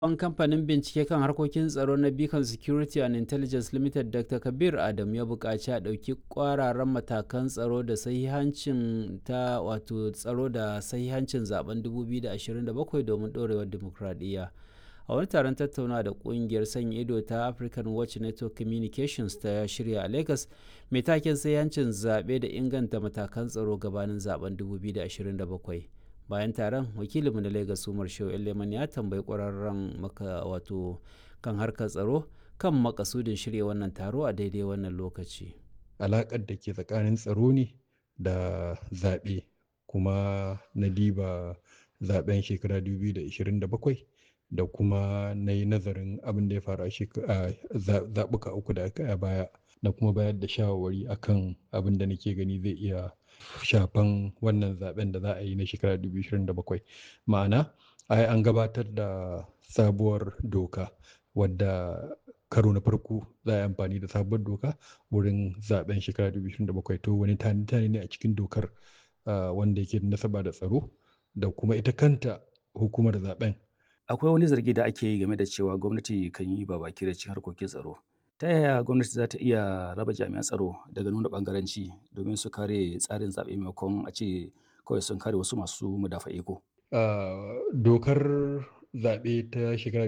Shugaban kamfanin bincike kan harkokin tsaro na Beacon Security and Intelligence Limited Dr. Kabir Adam ya buƙaci a ɗauki ƙwararan matakan tsaro da sahihancin ta wato tsaro da sahihancin zaben 2027 domin ɗorewar dimokuraɗiyya. A wani taron tattaunawa da ƙungiyar sanya ido ta African Watch Network Communications ta shirya a Lagos, mai taken sahihancin zaɓe da inganta matakan tsaro gabanin zaben 2027. bayan taron wakilinmu na lagos umar shehu leman ya tambayi kwararren maka wato kan harkar tsaro kan makasudin shirya wannan taro a daidai wannan lokaci alaƙar da ke tsakanin tsaro ne da zaɓe kuma na diba zaɓen shekara 2027 da kuma na yi nazarin abin da ya faru a zaɓuka uku da aka baya na kuma bayar da shawarwari akan abin da nake gani zai iya shafan wannan zaben da za a yi na shekara 2027 ma'ana ai an gabatar da sabuwar doka wadda karo na farko za a yi amfani da sabuwar doka wurin zaben shekara 2027 to wani tani ne a cikin dokar wanda yake da nasaba da tsaro da kuma ita kanta hukumar zaben akwai wani zargi da ake yi game da cewa gwamnati kan yi babaki da cin harkokin tsaro ta yaya gwamnati za ta iya raba jami'an tsaro daga nuna bangaranci domin su kare tsarin zaɓe maimakon a ce kawai sun kare wasu masu mudafa iko. dokar zaɓe ta shekara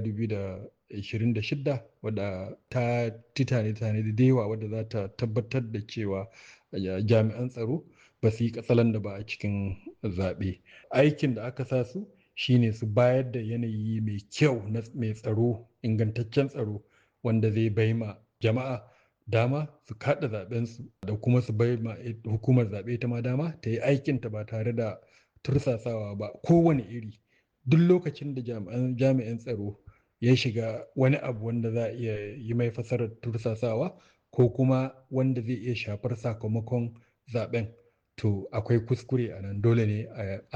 2026 wadda ta titane tane da dewa wadda za ta tabbatar da cewa jami'an tsaro ba su yi katsalan da ba a cikin zaɓe aikin da aka sa su shine su bayar da yanayi mai kyau mai tsaro ingantaccen tsaro wanda zai bai ma jama'a dama su kada zaɓensu da kuma su bai ma hukumar zaɓe ta ma dama ta yi aikinta ba tare da tursasawa ba kowane iri duk lokacin da jami'an tsaro ya shiga wani abu wanda za a iya yi mai fasarar tursasawa ko kuma wanda zai iya shafar sakamakon zaɓen to akwai kuskure a nan dole ne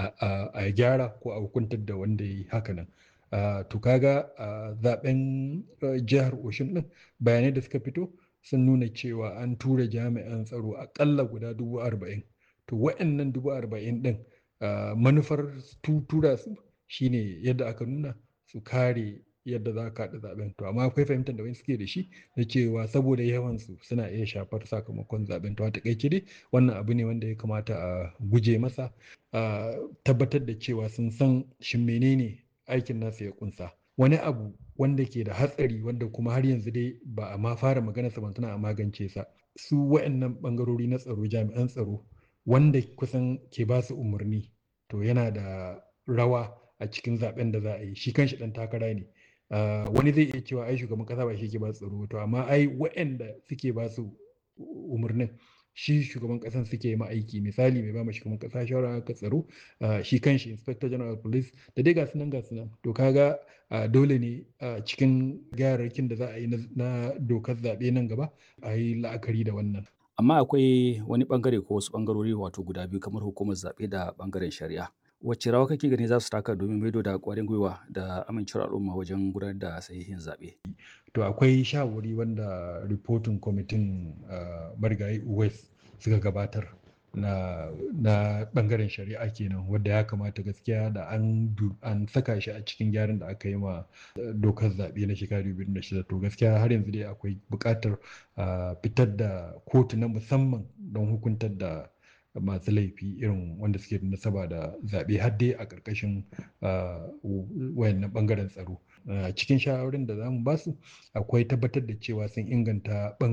a gyara ko a hukuntar da wanda ya yi hakanan Uh, to kaga a uh, zaben uh, jihar Oshin din bayanai da suka fito sun nuna cewa an tura jami'an tsaro akalla guda dubu arba'in to wa'annan dubu arba'in din manufar tura su shine yadda aka nuna su kare yadda za ka haɗa zaben to amma akwai fahimtar da wani suke da shi na cewa saboda yawan su suna iya shafar sakamakon zaben to a takaice dai wannan abu ne wanda ya kamata a guje masa a tabbatar da cewa sun san shin menene aikin nasu ya kunsa wani abu wanda ke da hatsari wanda kuma har yanzu dai ba a ma fara magana sa tana a magance sa su wa'annan bangarori na tsaro jami'an tsaro wanda kusan ke ba su umarni to yana da rawa a cikin zaben da za a yi shi kanshi dan takara ne wani zai iya cewa ai shugaban kasa ba shi ke ba tsaro to amma ai wa'anda suke ba su umarnin shi shugaban kasan suke ma aiki misali mai ba ma shugaban kasa shawara ka tsaro shi kanshi inspector general police da dai gasu nan gasu nan to kaga dole ne cikin gyararrakin da za a yi na dokar zaɓe nan gaba a yi la'akari da wannan amma akwai wani bangare ko wasu bangarori wato guda biyu kamar hukumar zaɓe da bangaren shari'a wacce rawa kake gani za su taka domin maido da ƙwarin gwiwa da amincewar al'umma wajen gudanar da sahihin zaɓe to akwai shawari wanda ripotin kwamitin marigayi west suka gabatar na, na bangaren shari'a kenan wadda ya kamata gaskiya da an, an saka shi a cikin gyaran da aka yi ma dokar zaɓe na shekaru biyu da shida to gaskiya har yanzu dai akwai buƙatar fitar da kotu na musamman don hukuntar da masu laifi irin wanda suke da nasaba da zaɓe har dai a ƙarƙashin wayannan ɓangaren tsaro cikin shawarin da za mu basu akwai tabbatar da cewa sun inganta